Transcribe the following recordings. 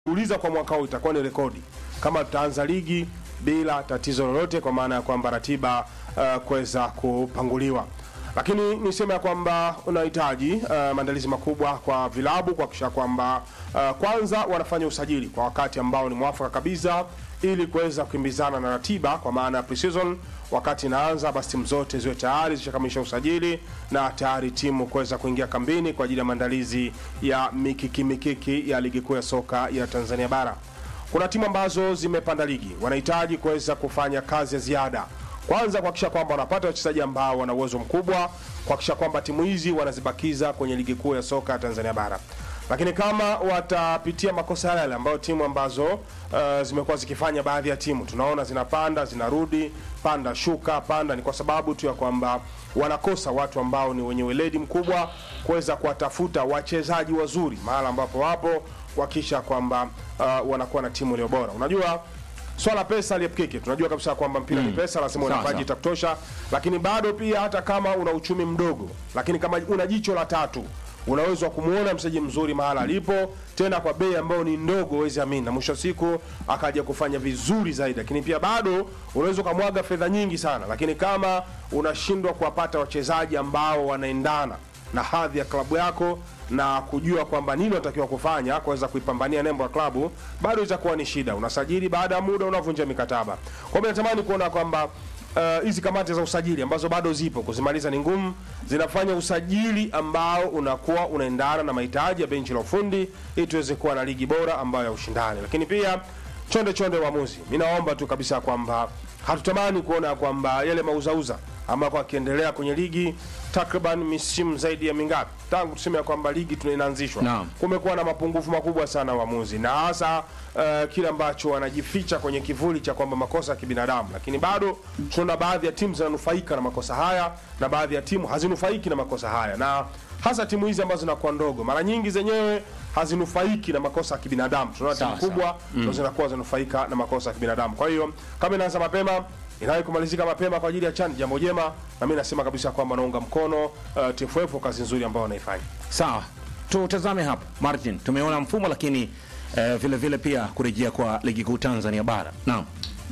uliza kwa mwaka huu itakuwa ni rekodi kama tutaanza ligi bila tatizo lolote, kwa maana ya kwamba ratiba uh, kuweza kupanguliwa. Lakini niseme ya kwamba unahitaji uh, maandalizi makubwa kwa vilabu kuhakikisha kwamba uh, kwanza wanafanya usajili kwa wakati ambao ni mwafaka kabisa ili kuweza kukimbizana na ratiba, kwa maana ya pre-season wakati inaanza, basi timu zote ziwe tayari zishakamilisha usajili na tayari timu kuweza kuingia kambini kwa ajili ya maandalizi ya mikiki mikiki ya ligi kuu ya soka ya Tanzania bara. Kuna timu ambazo zimepanda ligi, wanahitaji kuweza kufanya kazi ya ziada, kwanza kuhakikisha kwamba wanapata wachezaji ambao wana uwezo mkubwa, kuhakikisha kwamba timu hizi wanazibakiza kwenye ligi kuu ya soka ya Tanzania bara lakini kama watapitia makosa yale yale ambayo timu ambazo uh, zimekuwa zikifanya, baadhi ya timu tunaona zinapanda zinarudi, panda shuka panda, ni kwa sababu tu ya kwamba wanakosa watu ambao ni wenye weledi mkubwa kuweza kuwatafuta wachezaji wazuri mahala ambapo wapo, kuhakikisha kwamba uh, wanakuwa na timu iliyo bora. Unajua swala pesa liepkike, tunajua kabisa kwamba mpira ni pesa, lazima una Sawa, bajeti sawa. ya kutosha, lakini bado pia hata kama una uchumi mdogo, lakini kama una jicho la tatu unaweza kumuona mchezaji mzuri mahala alipo, tena kwa bei ambayo ni ndogo, huwezi amini, na mwisho wa siku akaja kufanya vizuri zaidi. Lakini pia bado unaweza ukamwaga fedha nyingi sana, lakini kama unashindwa kuwapata wachezaji ambao wanaendana na hadhi ya klabu yako na kujua kwamba nini unatakiwa kufanya kuweza kuipambania nembo ya klabu, bado itakuwa ni shida. Unasajili baada ya muda unavunja mikataba. Kwa hiyo natamani kuona kwamba uh, hizi kamati za usajili ambazo bado zipo, kuzimaliza ni ngumu, zinafanya usajili ambao unakuwa unaendana na mahitaji ya benchi la ufundi ili tuweze kuwa na ligi bora ambayo ya ushindani. Lakini pia chonde chonde waamuzi, mi naomba tu kabisa kwamba hatutamani kuona kwamba yale mauzauza ambako akiendelea kwenye ligi takriban misimu zaidi ya mingapi tangu tuseme ya kwamba ligi tuna- inaanzishwa Naam. kumekuwa na mapungufu makubwa sana waamuzi, na hasa uh, kile ambacho wanajificha kwenye kivuli cha kwamba makosa ya kibinadamu, lakini bado tunaona baadhi ya timu zinanufaika na makosa haya na baadhi ya timu hazinufaiki na makosa haya, na hasa timu hizi ambazo zinakuwa ndogo, mara nyingi zenyewe hazinufaiki na makosa ya kibinadamu. Tunaona timu Sawa, kubwa ndo zinakuwa zinanufaika na makosa ya kibinadamu. Kwa hiyo kama inaanza mapema inawahi kumalizika mapema kwa ajili ya chani, jambo jema, na mimi nasema kabisa kwamba naunga mkono uh, TFF kwa kazi nzuri ambayo wanaifanya. Sawa, tutazame hapo Martin. Tumeona mfumo lakini eh, vile vile pia kurejea kwa ligi kuu Tanzania bara. Naam.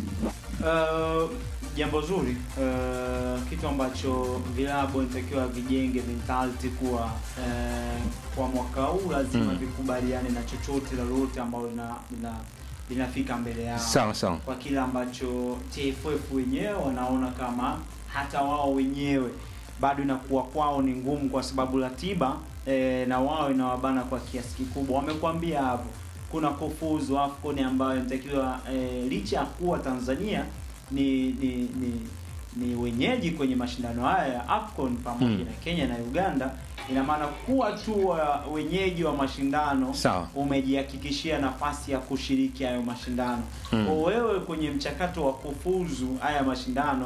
Uh, jambo zuri uh, kitu ambacho vilabu inatakiwa vijenge mentality kuwa uh, kwa mwaka huu lazima vikubaliane na chochote lolote ambalo lina, lina, linafika mbele yao Sawa sawa. kwa kile ambacho TFF wenyewe wanaona kama hata wao wenyewe bado inakuwa kwao ni ngumu, kwa sababu ratiba e, na wao inawabana kwa kiasi kikubwa. Wamekwambia hapo kuna kufuzu AFCON ambayo inatakiwa e, licha ya kuwa Tanzania ni ni, ni ni wenyeji kwenye mashindano haya ya AFCON pamoja Mm. na Kenya na Uganda, ina maana kuwa tu wa wenyeji wa mashindano Sawa. umejihakikishia nafasi ya kushiriki hayo mashindano. Mm. Kwa wewe kwenye mchakato wa kufuzu haya mashindano,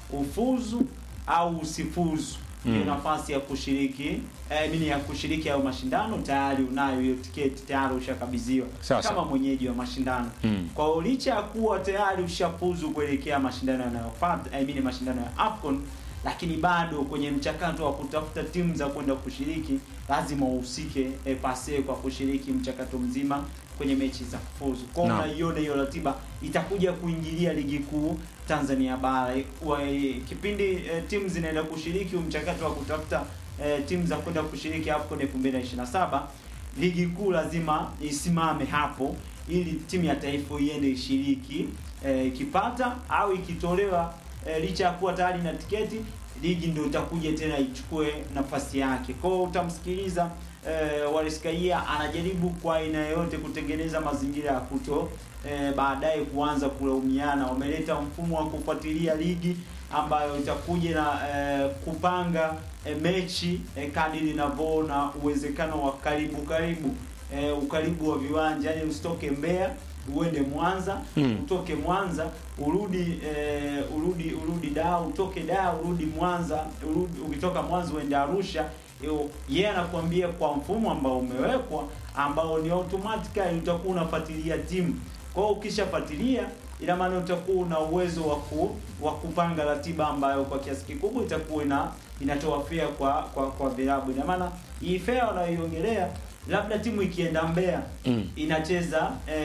ufuzu au usifuzu hiyo Mm. nafasi ya kushiriki eh, mini ya kushiriki hayo mashindano tayari unayo hiyo tiketi tayari ushakabidhiwa Sawa, kama sawa. mwenyeji wa mashindano. Mm. Kwa hiyo licha ya kuwa tayari ushafuzu kuelekea mashindano yanayofuata, I mean mashindano ya AFCON, lakini bado kwenye mchakato wa kutafuta timu za kwenda kushiriki lazima uhusike e, pase kwa kushiriki mchakato mzima kwenye mechi za kufuzu. Kwa hiyo Naam. unaiona hiyo ratiba itakuja kuingilia ligi kuu Tanzania bara Wa- e, kipindi e, timu zinaenda kushiriki huu mchakato wa kutafuta e, timu za kwenda kushiriki AFCON 2027 ligi kuu lazima isimame hapo ili timu ya taifa iende ishiriki eh, ikipata au ikitolewa eh, licha ya kuwa tayari na tiketi ligi ndio itakuja tena ichukue nafasi yake kwao utamsikiliza eh, Wariskaia anajaribu kwa aina yoyote kutengeneza mazingira ya kuto eh, baadaye kuanza kulaumiana wameleta mfumo wa kufuatilia ligi ambayo itakuja na eh, kupanga eh, mechi eh, kadiri inavyoona uwezekano wa karibu karibu eh, ukaribu wa viwanja yani usitoke Mbeya uende Mwanza Mm. utoke Mwanza urudi eh, urudi urudi Dar utoke Dar urudi Mwanza urudi, ukitoka Mwanza uende Arusha Yo- yeye anakuambia kwa mfumo ambao umewekwa ambao ni automatically utakuwa unafuatilia timu kwa hiyo ukishafuatilia ina maana utakuwa una uwezo wa ku, wa kupanga ratiba ambayo kwa kiasi kikubwa itakuwa ina inatoa fea kwa kwa kwa vilabu. Ina maana hii fea wanayoiongelea labda timu ikienda Mbeya Mm. inacheza eh,